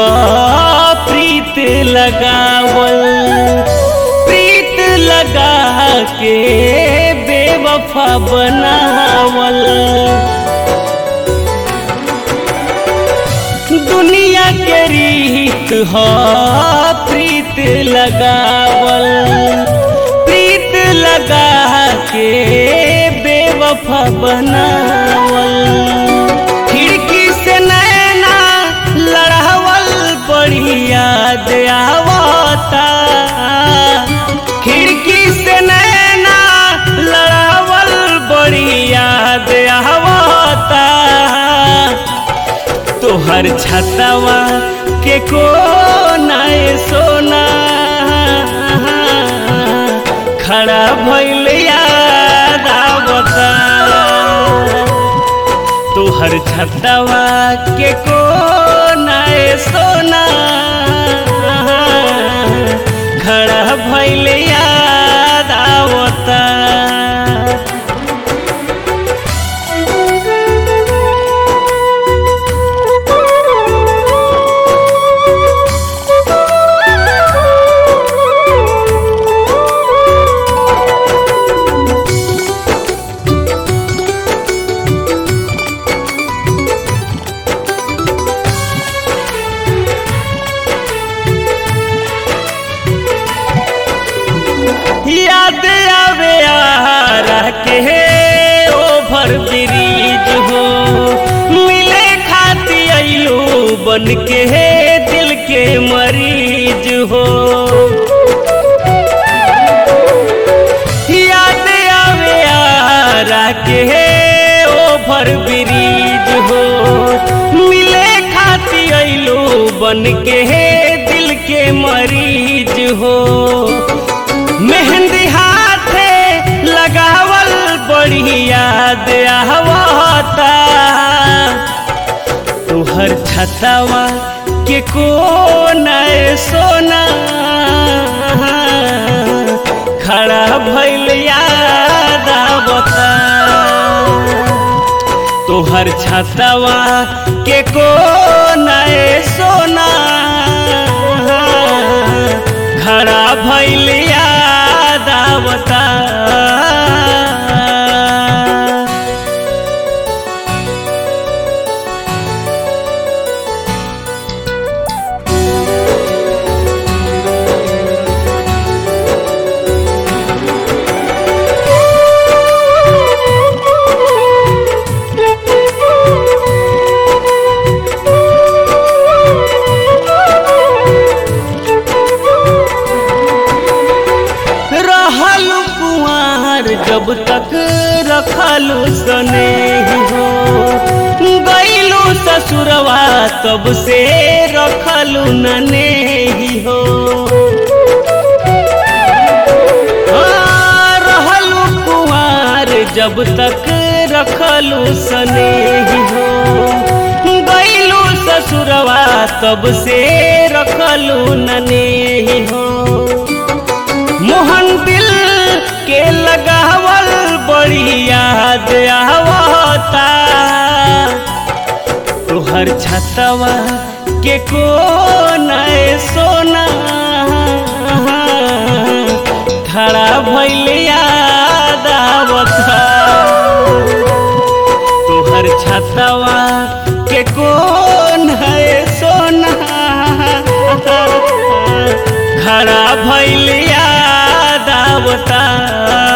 प्रीत लगावल प्रीत लगा के बेवफा बनावल दुनिया के रीत ह प्रीत लगावल प्रीत लगा के बेवफा बनावल खिड़की से नैना लड़ावल बड़ी याद आवता खिड़की से नैना लड़ावल बड़ी याद आवता तोहर छतवा के को नाय सोना खड़ा भइल याद आवता तोहर छतवा के को नाय सोना खड़ा भइल याद आवता याद आवे यारा के ओभर ब्रिज हो मिले खाती अइलो बन के दिल के मरीज हो याद आवे यारा के ओभर ब्रिज हो मिले खाती अइलो बन के दिल के मरीज हो मेहंदी हाथे लगावल बड़ी याद आवता तुहर छतवा के को नए सोना खड़ा भइल याद आवता तोहर छतवा के को नए सोना खड़ा भइल याद आवता रहल कुआर जब तक रखलू सने हो गईलू ससुरवा तब से रखलू नने हो हाँ, रहलू कुआर जब तक रखलू सने हो गईलू ससुरवा तब से रखलू नने हो मोहन दिल के लगावल बड़ी याद आवता तुहर छतवा के को नए सोना खड़ा भइल याद आवता तुहर छतवा के को नए सोना खड़ा भइल याद आवता